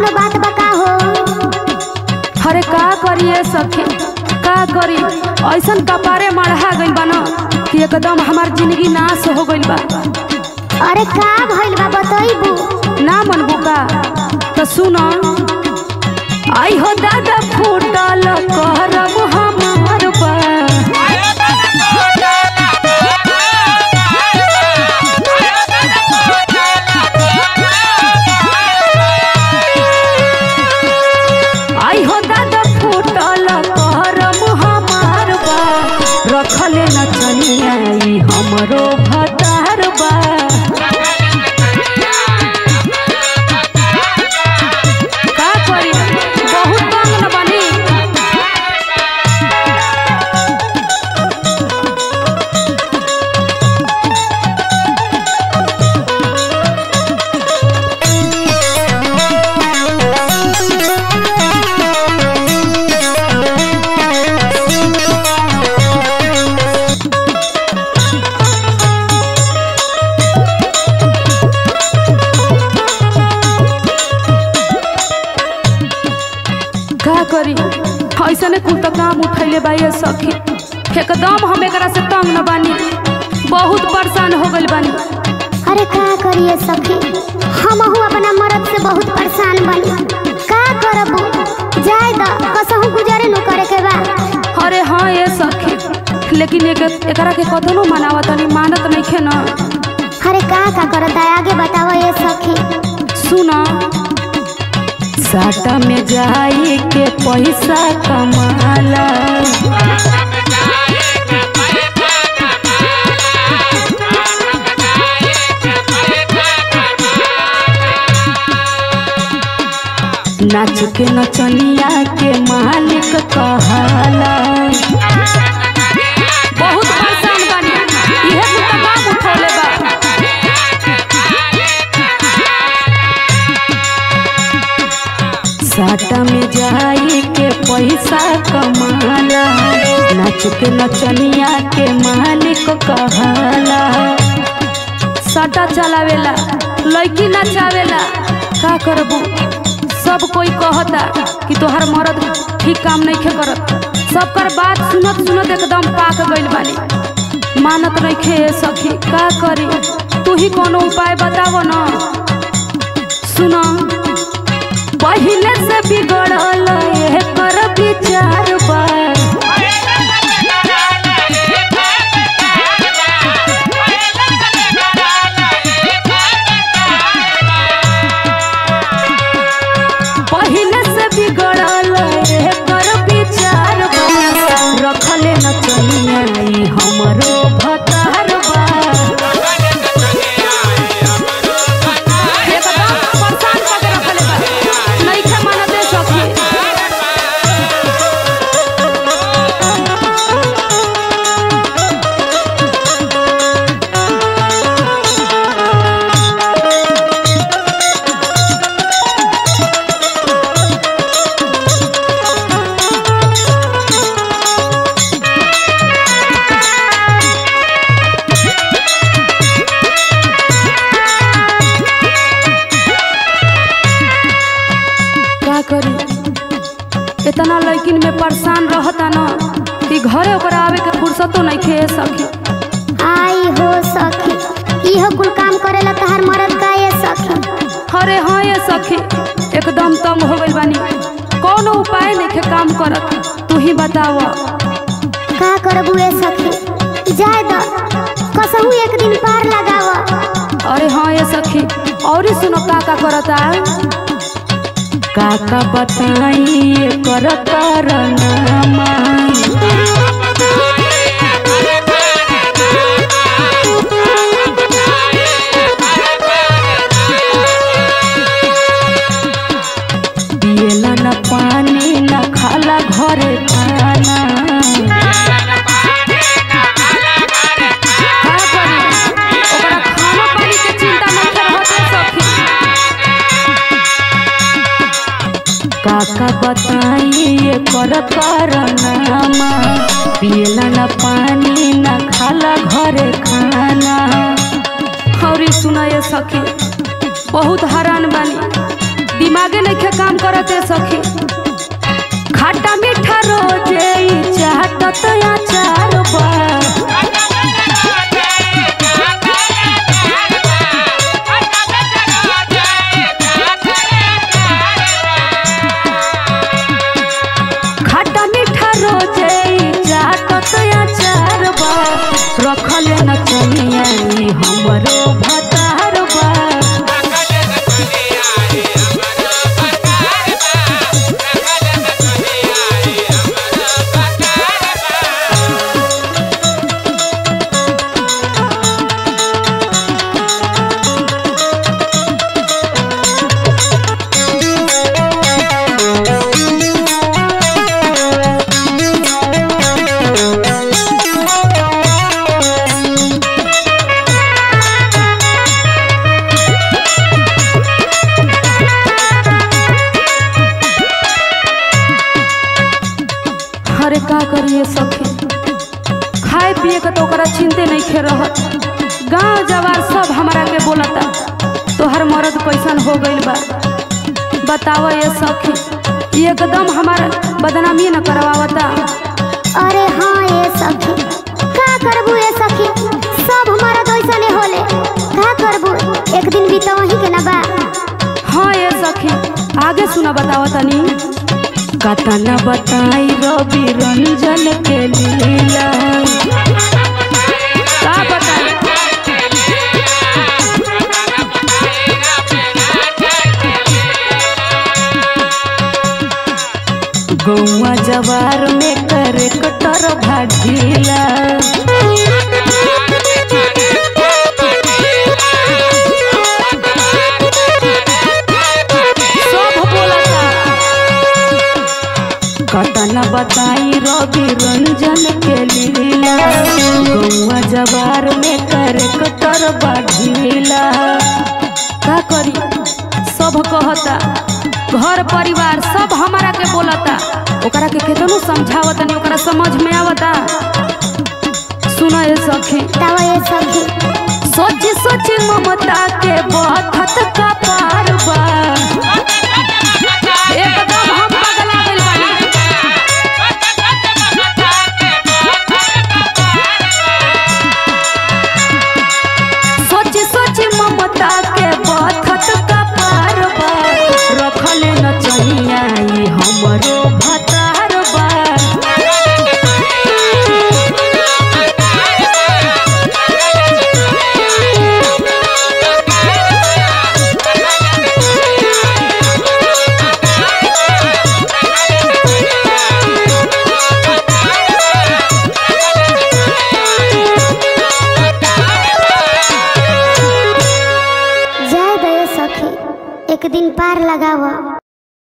कोनो बात बका हो अरे का करिए सखी का करी ऐसन कपारे मढ़ा गइल बा न कि एकदम हमार जिंदगी नाश हो गइल बा अरे का भइल बा बतइबू ना मनबू का तो सुन आई हो दादा फूटल करम हमार बा आई हो दादा फूटल करम हमार बा रखले न चनिया ई हमरो भतार बा का करी बहुत तंग न बनी का करी ऐसने कुल तो काम उठैले बा ये सखी एकदम हम एकरा से तंग न बानी बहुत परेशान हो गइल बानी अरे का करिए सखी हमहू अपना मर्द से बहुत परेशान बनी का करबू जाय द कसहू गुजारे न करे के बा अरे हाँ ये सखी लेकिन एक एकरा के कतनो मनावा तनी मानत नइखे न अरे का का करता है आगे बताओ ये सखी सुन साटा में जाई के पैसा कमाला नाच के नचनिया के मालिक कहाला बहुत परेशान बानी इहे कुल तो काम उठौले बा साटा में जाई के पैसा कमाला नाच के नचनिया के मालिक कहाला साटा चलावेला लड़की नचावेला का करबू सब कोई कहता कि तोहर मर्द ठीक काम नहीं खे करत सबकर बात सुनत सुनत एकदम पाक गइल बानी मानत रखे सखी का करी तू ही कोनो उपाय बताव न सुन पहिले से बिगड़ल ये कर विचार बा पहिले से बिगड़ल ये कर विचार बा रखले न चनिया ई हमरो भतार बा एकदम परेशान करके रखले बा नइखे मानते सखी का करी इतना लड़किन में परेशान रहता न कि घरे ओकरा आवे के फुर्सतो नहीं खे सखी आई हो सखी इहो कुल काम करेला तहार मर्द का ये सखी अरे हाँ ये सखी एकदम तंग हो गइल बानी कौनो उपाय नहीं खे काम करत तू ही बताव का करबू ये सखी जाय द कसहू एक दिन पार लगाव अरे हाँ ये सखी और सुनो का का करता काका बताई कर करनामा पियला न पानी न खाला घरे खाना का करी? ओकरा खाना पानी के चिंता नइखे रहत रे सखी। काका बताई ये कर करनामा पियला न पानी न खाला घरे खाना और सुना ये सखी बहुत हैरान बानी दिमागे नइखे काम करते सखी खट्टा मीठा रोजे ई चाटत अचार बा खट्टा मीठा रोजे ई चाटत अचार बा रखल न कनिया ई हमरो भतार बा अरे का करिए सखी खाए पिए के तो ओकरा चिंते नहीं खे रहत गांव जवार सब हमरा के बोलता तोहर मर्द कैसन हो गइल बा बताव ये सखी एकदम हमार बदनामी न करवावता अरे हाँ ये सखी का करबू ये सखी सब हमारा तो ऐसा नहीं होले का करबू एक दिन भी तो वही के ना बा हाँ ये सखी आगे सुना बताव तनी कतना बताई रवि रंजन के लीला का बताई गौवा जवार में करे कटर भागीला सब बोलता कतना बताई रवि रंजन के लीला गौवा जवार में करे कटर बाढ़ीला का करी सब कहता घर परिवार सब हमारा के बोलता ओकरा के केतनो समझावत नहीं ओकरा समझ में आवता सुना ये सखी तवा ये सखी सोच सोच ममता के बहुत का पार बा एकदम हम पगला गइल बानी सोच सोच ममता के बहुत का पार बा रखल न चहिया ई हमरो भतार बा जाए दे सखी एक दिन पार लगावा